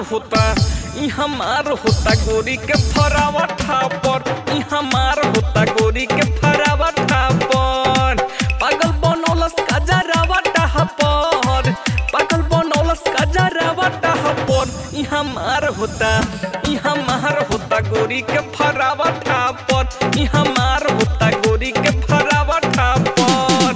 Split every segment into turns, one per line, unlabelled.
होता ई हमार होता गोरी के फरावा ठापर ई हमार होता गोरी के फरावा ठापर पागल बनौलस का जरावा टापर पागल बनौलस का जरावा टापर ई हमार होता ई हमार होता गोरी के फरावा ठापर ई हमार होता गोरी के फरावा ठापर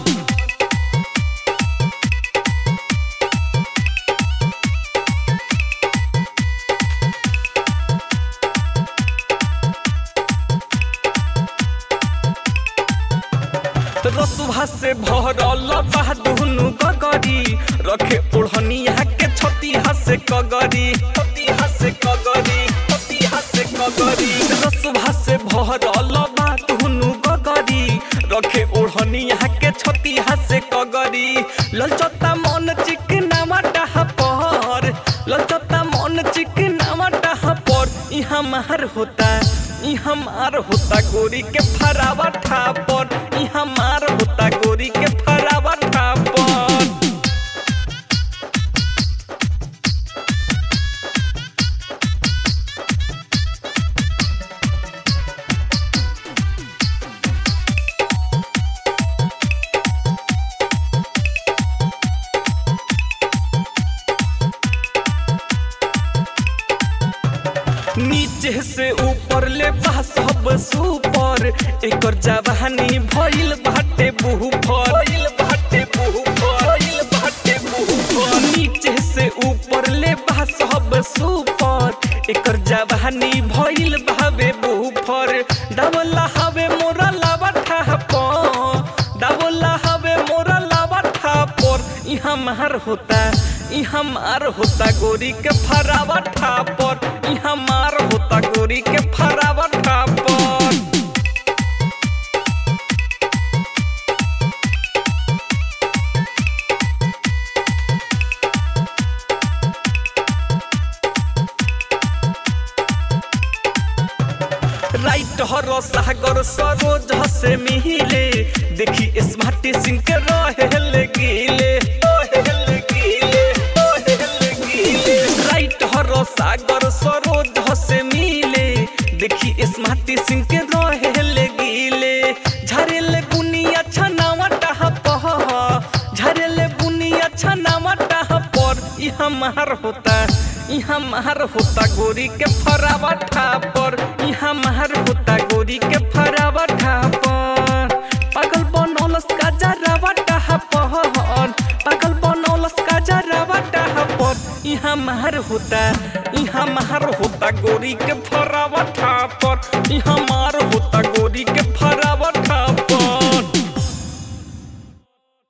रसुभा से भरल बा दुनु गगरी रखे ओढ़निया के छतिहा से कगरी छतिहा से कगरी छतिहा से कगरी रसुभा से भरल बा दुनु गगरी रखे ओढ़निया के छतिहा से कगरी ललचता मन चिकना माटा पर ललचता मन चिकना माटा पर ई हमार होता ई हमार होता गोरी के फरावा ठापर ई हमार होता गोरी के फरावा ठापर नीचे से ऊपर ले बा सब सुपर एकर जवानी भइल बाटे बुहु पर भइल बाटे बुहु पर भइल बाटे बुहु पर नीचे से ऊपर ले बा सब सुपर एकर जवानी भइल बावे बुहु पर डबला हवे मोरा लावा ठाप डबला हवे मोरा लावा ठापर ई हमार होता ई हमार होता गोरी के फरावा ठापर ई हमार होता गोरी के फरावा ठापर राइट हर सागर सरोज से मिले देखी स्मार्ट सिंह के रहे गिले रहेल गिले, रहेल गिले। राइट हर सागर सरोज से मिले देखी स्मार्ट सिंह के रहे गिले झरेल बुनिया छनावा टाप झरेल बुनिया छनावा पर ई हमार होता ई हमार होता गोरी के फरावा ठापर ई हमार होता गोरी के फरावा ठापर पागल बनौलस का जरावा टापर पागल बनौलस का जरावा टापर ई हमार होता ई हमार होता गोरी के फरावा ठापर ई हमार होता गोरी के फरावा ठापर